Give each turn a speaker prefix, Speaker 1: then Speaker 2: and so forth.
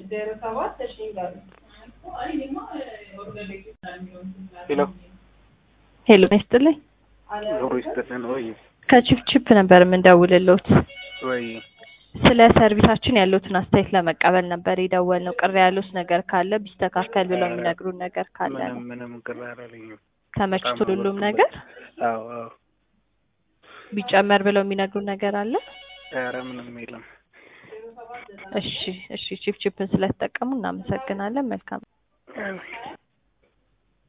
Speaker 1: ሄሎ
Speaker 2: ሄሎ ይስጥልኝ።
Speaker 1: ዞሮ ይስጥልን ወይ
Speaker 2: ከቺፕቺፕ ነበር የምንደውልሎት።
Speaker 1: ወይ
Speaker 2: ስለ ሰርቪሳችን ያሉትን አስተያየት ለመቀበል ነበር የደወልነው። ቅር ያሉት ነገር ካለ ቢስተካከል ብለው የሚነግሩን ነገር ካለ
Speaker 1: ምንም
Speaker 2: ነው።
Speaker 1: ምንም ቅር አላለኝም።
Speaker 2: ተመችቶ
Speaker 1: በጣም
Speaker 2: ሁሉም
Speaker 1: ነው
Speaker 2: ነገር
Speaker 1: አዎ አዎ
Speaker 2: ቢጨመር ብለው የሚነግሩን ነገር አለ?
Speaker 1: ኧረ ምንም የለም።
Speaker 2: እሺ እሺ፣ ቺፕቺፕን ስለተጠቀሙ እናመሰግናለን። መልካም